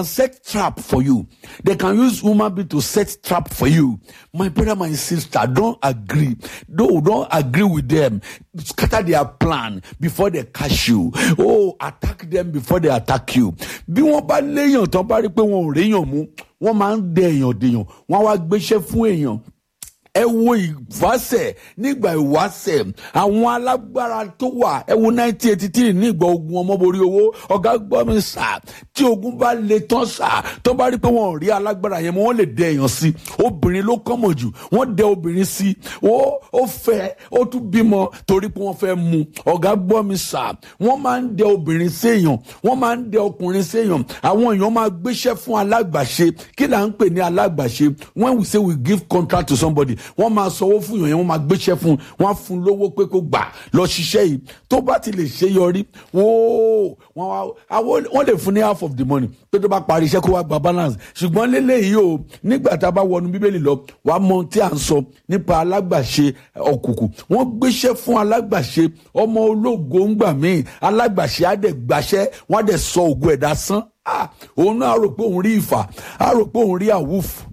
set trap for you. They can use human being to set trap for you. My brother, my sister, don't agree. Don't, don't agree with them. Scatter their plan before they catch you. Oh, attack them before they attack you. Bí wọ́n bá léèyàn tán bá rí pé wọn ò réèyàn mú, wọ́n máa ń dẹ èèyàn dèèyàn, wọ́n á wá gbéṣẹ́ fún èèyàn ẹ wo ìwáṣẹ̀ nígbà ìwáṣẹ̀ àwọn alágbára tó wà ẹ wo nineteen eighty three nígbà ogun ọmọborí owó ọ̀gá gbọ́ mi sà tí ogun bá le tán sà tó bá rí pé wọn ò rí alágbára yẹn mọ́ wọ́n lè dẹ èèyàn sí obìnrin ló kọ́mọ̀ jù wọ́n dẹ obìnrin sí ó ó fẹ́ ó tún bímọ torí pé wọ́n fẹ́ mu ọ̀gá gbọ́ mi sà wọ́n máa ń dẹ obìnrin sí èèyàn wọ́n máa ń dẹ ọkùnrin sí èèyàn àwọn èèyàn máa gbéṣẹ́ fún alágbàṣe kí là ń pè ní alágbàṣe when we say we give contract to somebody wọ́n máa sanwó fún yàn yẹn wọ́n máa gbéṣẹ́ fún wọ́n á fún lówó pé kó gbà lọ ṣiṣẹ́ yìí tó bá ti lè ṣe yọrí wọ́n wọ́n àwọn wọ́n lè fún ní half of the money pé tó bá parí iṣẹ́ kó wá gba balance ṣùgbọ́n lélẹ́yìí o nígbà tá a bá wọnú bíbélì lọ wàá mọ tí à ń sọ nípa alágbàṣe òkùnkùn wọ́n gbéṣẹ́ fún alágbàṣe ọmọ ológo ńgbà míì alágbàṣe á dẹ̀ gbàṣẹ́ wọ́n á dẹ̀ sọ ògo ẹ̀dá sán òun náà á rò pé òun rí ìfà á rò pé òun rí àwùfù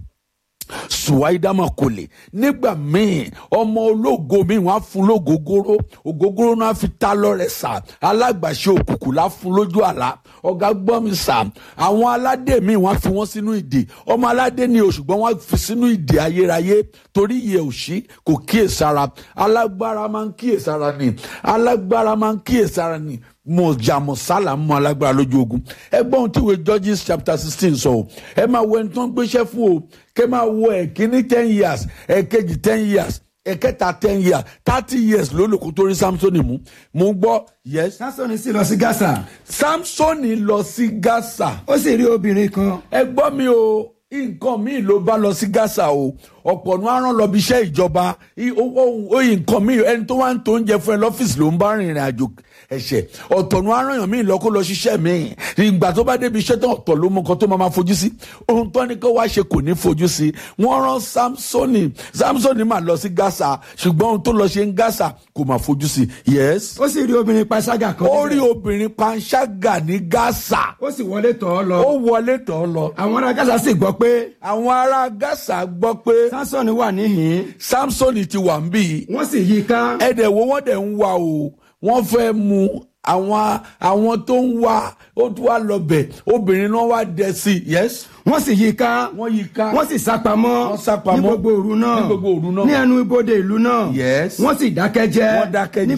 suwaidama kò lè nígbà míì ọmọ ológo míì wọn á fún lógógóró ògógóró náà fi ta lọ́rẹ sà alágbàṣe òkùnkùn lá fún lójú àlá ọ̀gá gbọ́ mi sà àwọn aládé míì wọn á fi wọ́n sínú ìdè ọmọ aládé ni o ṣùgbọ́n wọ́n á fi sínú ìdè ayérayé torí iye òṣì kò kíyèsára alágbára máa ń kíyèsára ni alágbára máa ń kíyèsára ni mo jàmọ̀ sálà mọ́ alágbára lójú ogun ẹgbọ́n tí ìwé Judges chapter sixteen sọ o ẹ máa wo ẹni tó ń gbéṣẹ́ fún o kẹ máa wo ẹ̀kíní ten years ẹ̀kejì ten years ẹ̀kẹta ten years thirty years ló lò kó tó rí Samsoni mú mo ń gbọ́ yes. Samsoni sì lọ sí Gásà Samsoni lọ sí Gásà ó sì rí obìnrin kan ẹ gbọ́ mi o nǹkan míì ló bá lọ sí Gásà o ọ̀pọ̀ ní aràn lọ bí iṣẹ́ ìjọba oyin nǹkan míì ẹni tó wá ń tó oúnjẹ fún ẹ lọ́fíìsì ló ń bá rìnrìn àjò ẹ̀ṣẹ̀ ọ̀tọ̀ ní aràn yàn míì lọ kó lọ ṣiṣẹ́ míì ìgbà tó bá débi iṣẹ́ tán ọ̀tọ̀ ló mọ nǹkan tó máa máa fojú sí ohun tó ní kó wá ṣe kò ní fojú sí wọ́n rán Samsoni Samsoni máa lọ sí Gásà ṣùgbọ́n ohun tó lọ ṣe ń Gásà kò máa fojú sí yes. ó sì rí obìnrin panṣágà kan ó rí obìnrin panṣágà ní Gásà ó sì wọlé tọ̀ ọ́ lọ ó wọlé tọ̀ ọ́ lọ àwọn ará Gásà sì gbọ́ pé àwọn ará Gásà gbọ́ pé Samsoni wà níhìn Samsoni ti wà ń bí wọ́n sì yí i ká ẹ̀dẹ̀ wo wọ́n dẹ̀ ń wá o wọ́n fẹ́ mu àwọn àwọn tó ń wá ó tún wá lọbẹ̀ obìnrin náà wá dẹ̀ sí i yes. wọ́n sì yí i ká wọ́n yí i ká wọ́n sì sápamọ́ Wọ́n sápamọ́ ní gbogbo òru náà ní gbogbo òru náà. ní ẹnu ibodè ìlú náà Yes. wọ́n sì dákẹ́ jẹ́ Wọ́n dákẹ́ ní